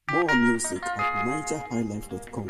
More music at nigerhighlife.com.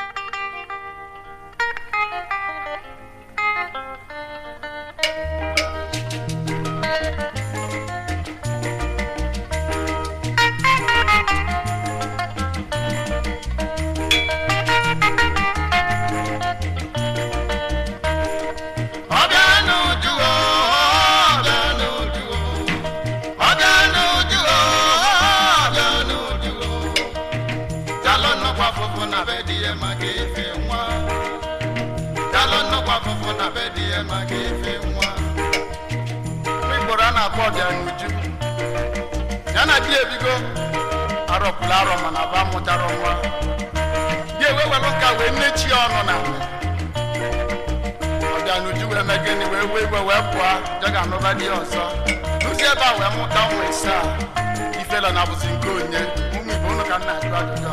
igboro a na-akpọ ọbịanuju ya na di ebigo arọpụrụ arọ mana ba mụtara nwa di ewewelụ nka wee nnechi ọnụ na ọbịanuju wee mee gịnị wee wee igwe wee pụọ je ga-anụba di ya ọzọ lụzi ebe a wee mụta ụmụ isaa ifela na bụzi nke onye ụmụ igbo ụnụ ka nna ajụ ajụjụ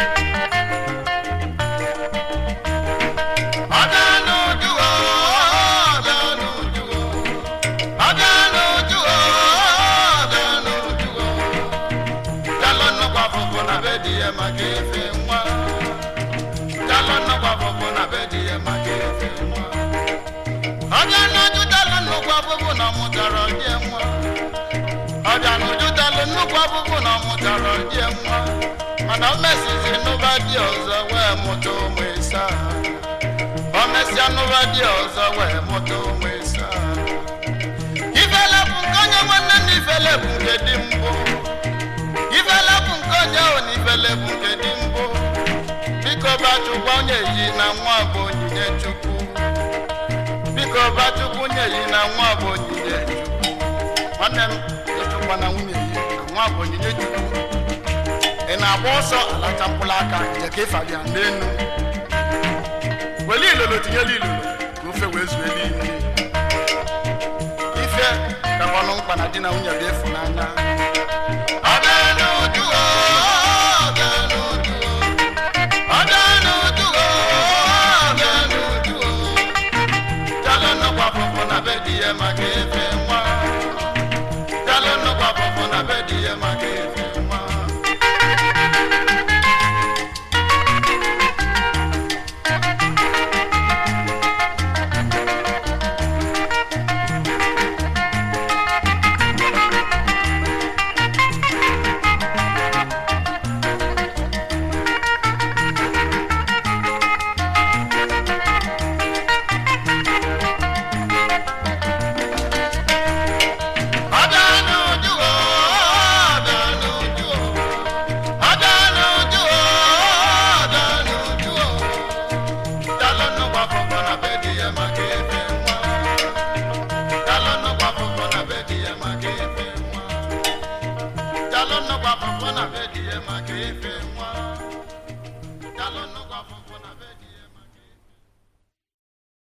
ọbịanuju o, ọbịanuju o. Ọbịanuju o, ọbịanuju o. Jalụ nnukwu afụfụ na be di ya maka efe nwa. Jalụ nnukwu afụfụ na be di ya maka efe nwa. Ọbịanuju jalụ nnukwu afụfụ na ọ mụtara die nwa. Ọbịanuju jalụ nnukwu afụfụ na ọ mụtara die nwa. Mana o mesizi nụba di ọzọ wee mụta ụmụ ịsaa. O mesịa nụba di ọzọ wee mụta ụmụ ịsaa. ifele bụ nke onye nwanne na ifele bụ nke dị mbụ ifele bụ nke onye ahụ na ifele bụ nke dị mbụ biko bachukwu onye yi na nwa bụ onyinye chukwu biko bachukwu onye yi na nwa bụ onyinye chukwu nwanne m ịchụkwa na nwunye yi na nwa bụ onyinye chukwu ị na-agba ọsọ alacha mkpụrụ aka je ka ịfabịa n'enu wele ilolo tinyela ilolo ka ofe wee zuelu imi ife kakwanụ mkpa na di na nwunye bụ ịfụnanya